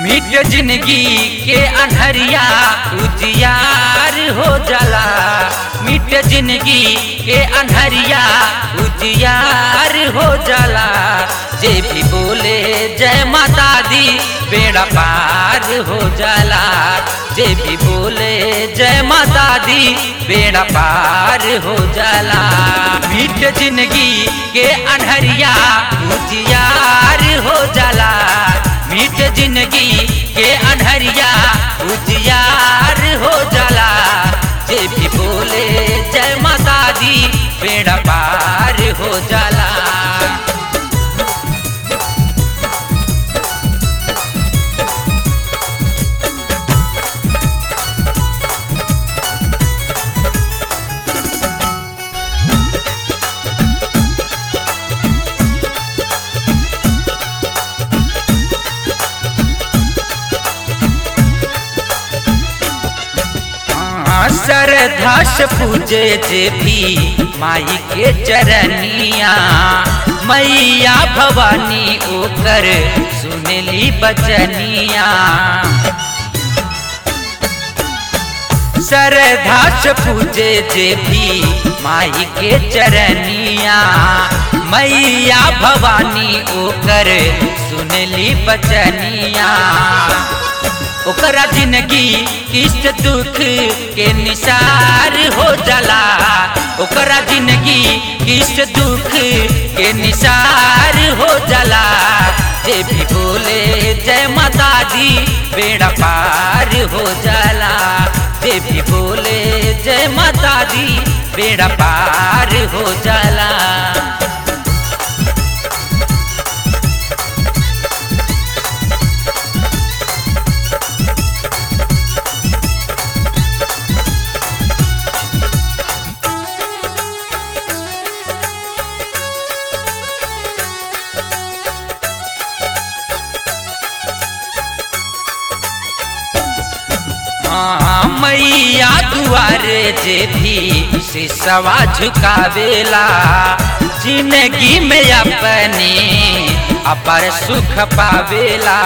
मिट जिंदगी के अनहरिया उजियार हो जाला मिट जिंदगी के अनहरिया उजियार हो जाला जे भी बोले जय माता दी बेड़ा पार हो जाला जे भी बोले जय माता दी बेड़ा पार हो जाला मिट जिंदगी के अनहरिया उजियार हो जाला मीठ जिंदगी के अनहरिया उजियार हो जाला जे भी बोले जय माता दी बेड़ा पार हो जाला श्रद्धा से पूजे जे भी माई के चरनिया मैया भवानी ओकर सुनली बचनिया श्रद्धा से पूजे जे भी माई के चरनिया मैया भवानी ओकर सुनली बचनिया ओकरा जिंदगी किस्त दुख के निसार हो जाला ओकरा जिंदगी किस्त दुख के निसार हो जाला जे भी बोले जय माता दी बेड़ा पार हो जाला जे भी बोले जय माता दी बेड़ा पार हो जाला मैया दुआरे जे भी सिसवा झुकावेला जिंदगी में अपने अपर सुख पावेला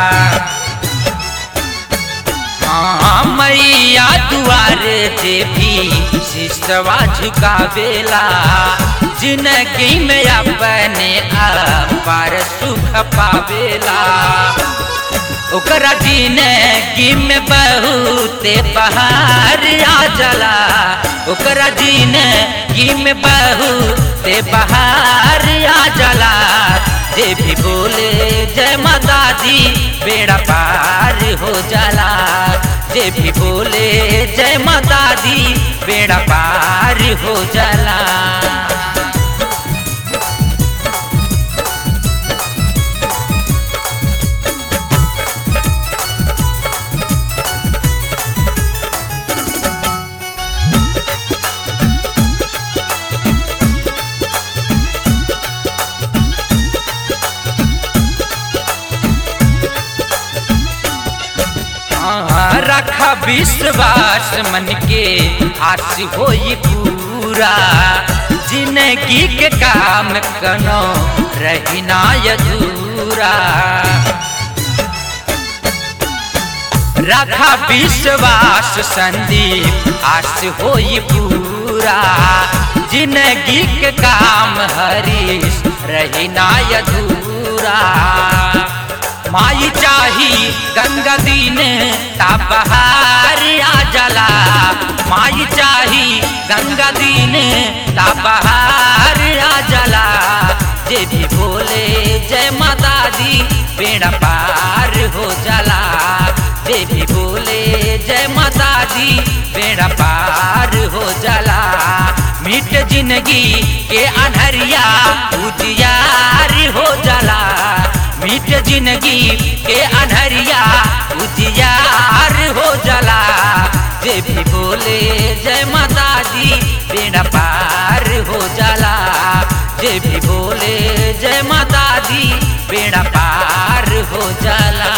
हाँ मैया दुआरे जे भी सिसवा झुकावेला जिंदगी में अपने अपर सुख पावेला ओकरा जिंदगी में बहुत बहार आ जाला ओकरा जिंदगी में बहुत बहार आ जाला जे भी बोले जय माता दी बेड़ा पार हो जाला जे भी बोले जय माता दी बेड़ा पार हो जाला रखा विश्वास मन के आस होई पूरा जिंदगी के काम कनो रही ना अधूरा रखा विश्वास संदीप आस होई पूरा जिंदगी के काम हरीश रही ना अधूरा माई चाही गंगा दीन बहार आ जला माई चाही गंगा दीन बहार आ जला जे भी बोले जय माता दी बेड़ा पार हो जाला जे भी बोले जय माता दी बेड़ा पार हो जाला मिट जिंदगी के अनहरिया उजियार हो जाला मिट जिंदगी के अनहरिया उजियार हो जाला जे भी बोले जय माता दी बेड़ा पार हो जाला जे भी बोले जय माता दी बेड़ा पार हो जाला